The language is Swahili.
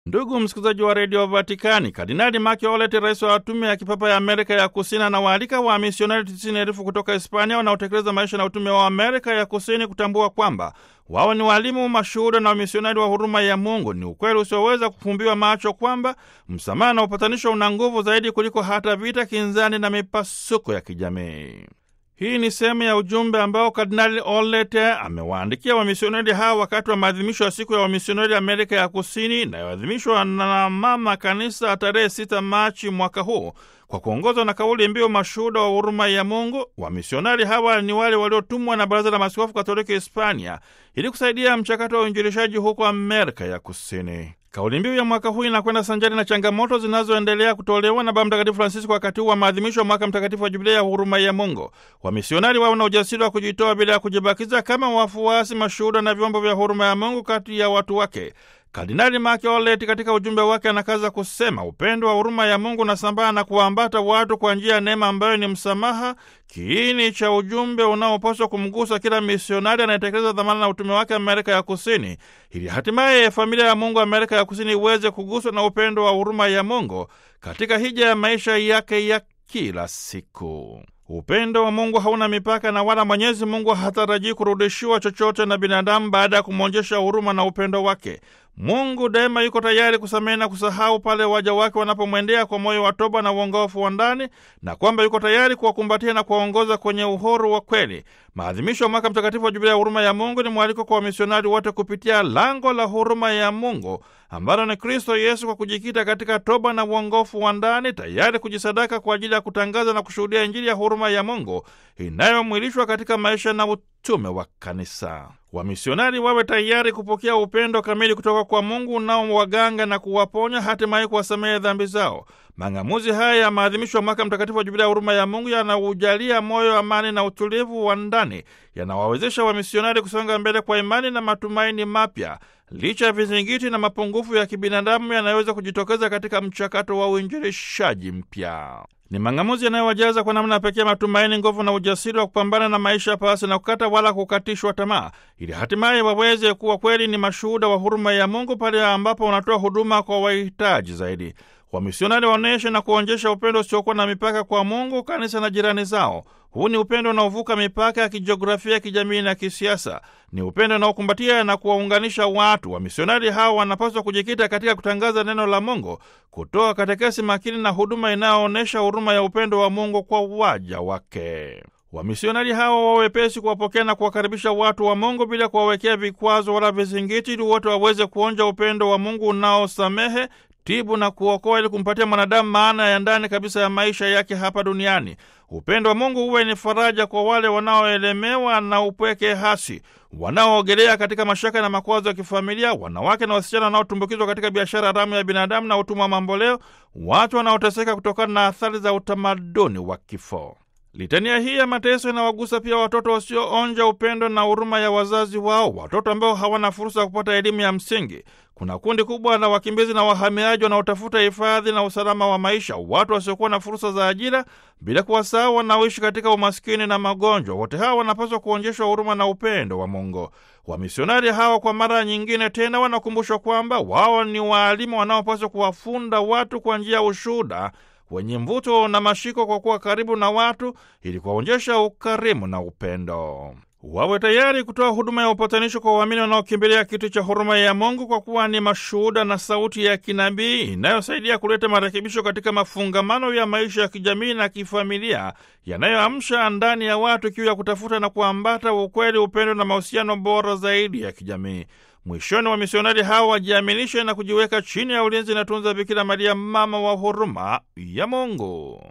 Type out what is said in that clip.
Ndugu msikilizaji wa redio Vatikani, Kardinali Mark Olet, rais wa tume ya kipapa ya Amerika ya Kusini, anawaalika wa misionari tisini elfu kutoka Hispania wanaotekeleza maisha na utume wa Amerika ya Kusini kutambua kwamba wao ni walimu, mashuhuda na wamisionari wa huruma ya Mungu. Ni ukweli usioweza kufumbiwa macho kwamba msamaha na upatanisho una nguvu zaidi kuliko hata vita, kinzani na mipasuko ya kijamii. Hii ni sehemu ya ujumbe ambao Kardinali Olet amewaandikia wamisionari hawa wakati wa maadhimisho ya siku ya wamisionari Amerika ya Kusini inayoadhimishwa na Mama Kanisa tarehe 6 Machi mwaka huu kwa kuongozwa na kauli mbiu mashuhuda wa huruma ya Mungu. Wamisionari hawa ni wale waliotumwa na Baraza la Maaskofu Katoliki Hispania ili kusaidia mchakato wa uinjilishaji huko Amerika ya Kusini. Kauli mbiu ya mwaka huu inakwenda sanjari na changamoto zinazoendelea kutolewa na Baba Mtakatifu Francisco wakati huu wa maadhimisho ya mwaka mtakatifu wa Jubilia ya huruma ya Mungu. Wamisionari wawe na ujasiri wa kujitoa bila ya kujibakiza kama wafuasi, mashuhuda na vyombo vya huruma ya Mungu kati ya watu wake. Kardinali Mark Olet katika ujumbe wake anakaza kusema upendo wa huruma ya Mungu unasambaa na kuwaambata watu kwa njia ya neema ambayo ni msamaha, kiini cha ujumbe unaopaswa kumgusa kila misionari anayetekeleza dhamana na utume wake Amerika ya Kusini, ili hatimaye familia ya Mungu Amerika ya Kusini iweze kuguswa na upendo wa huruma ya Mungu katika hija ya maisha yake ya kila siku. Upendo wa Mungu hauna mipaka na wala Mwenyezi Mungu hatarajii kurudishiwa chochote na binadamu baada ya kumwonyesha huruma na upendo wake. Mungu daima yuko tayari kusamehe na kusahau pale waja wake wanapomwendea kwa moyo wa toba na uongofu wa ndani, na kwamba yuko tayari kuwakumbatia na kuwaongoza kwenye uhuru wa kweli. Maadhimisho ya mwaka mtakatifu wa Jubilia ya huruma ya Mungu ni mwaliko kwa wamisionari wote kupitia lango la huruma ya Mungu ambalo ni Kristo Yesu, kwa kujikita katika toba na uongofu wa ndani, tayari kujisadaka kwa ajili ya kutangaza na kushuhudia Injili ya huruma ya Mungu inayomwilishwa katika maisha na utume wa Kanisa. Wamisionari wawe tayari kupokea upendo kamili kutoka kwa Mungu unaowaganga na kuwaponya, hatimaye kuwasamehe dhambi zao. Mang'amuzi haya ya maadhimisho ya mwaka mtakatifu wa Jubilia ya huruma ya Mungu yanaujalia moyo amani na utulivu wa ndani, yanawawezesha wamisionari kusonga mbele kwa imani na matumaini mapya licha ya vizingiti na mapungufu ya kibinadamu yanayoweza kujitokeza katika mchakato wa uinjilishaji mpya. Ni mang'amuzi yanayowajaza kwa namna pekee matumaini, nguvu na ujasiri wa kupambana na maisha pasi na kukata wala kukatishwa tamaa, ili hatimaye waweze kuwa kweli ni mashuhuda wa huruma ya Mungu pale ambapo wanatoa huduma kwa wahitaji zaidi. Wamisionari waonyeshe na kuonjesha upendo usiokuwa na mipaka kwa Mungu, kanisa na jirani zao. Huu ni upendo unaovuka mipaka ya kijiografia, kijamii na kisiasa. Ni upendo unaokumbatia na kuwaunganisha watu. Wamisionari hawa wanapaswa kujikita katika kutangaza neno la Mungu, kutoa katekesi makini na huduma inayoonyesha huruma ya upendo wa Mungu kwa waja wake. Wamisionari hawa wawepesi kuwapokea na kuwakaribisha watu wa Mungu bila kuwawekea vikwazo wala vizingiti, ili wote waweze kuonja upendo wa Mungu unaosamehe tibu na kuokoa ili kumpatia mwanadamu maana ya ndani kabisa ya maisha yake hapa duniani. Upendo wa Mungu uwe ni faraja kwa wale wanaoelemewa na upweke hasi, wanaoogelea katika mashaka na makwazo ya kifamilia, wanawake na wasichana wanaotumbukizwa katika biashara haramu ya binadamu na utumwa wa mamboleo, watu wanaoteseka kutokana na athari za utamaduni wa kifo. Litania hii ya mateso inawagusa pia watoto wasioonja upendo na huruma ya wazazi wao, watoto ambao hawana fursa ya kupata elimu ya msingi. Kuna kundi kubwa la wakimbizi na wahamiaji wanaotafuta hifadhi na usalama wa maisha, watu wasiokuwa na fursa za ajira, bila kuwasahau wanaoishi katika umaskini na magonjwa. Wote hawa wanapaswa kuonyeshwa huruma na upendo wa Mungu. Wamisionari hawa kwa mara nyingine tena wanakumbushwa kwamba wao ni waalimu wanaopaswa kuwafunda watu kwa njia ya ushuhuda wenye mvuto na mashiko kwa kuwa karibu na watu ili kuwaonyesha ukarimu na upendo. Wawe tayari kutoa huduma ya upatanisho kwa waamini wanaokimbilia kiti cha huruma ya Mungu kwa kuwa ni mashuhuda na sauti ya kinabii inayosaidia kuleta marekebisho katika mafungamano ya maisha ya kijamii na kifamilia yanayoamsha ndani ya watu kiu ya kutafuta na kuambata ukweli, upendo na mahusiano bora zaidi ya kijamii. Mwishoni, wamisionari hawa wajiaminishe na kujiweka chini ya ulinzi na tunza Bikira Maria, mama wa huruma ya Mungu.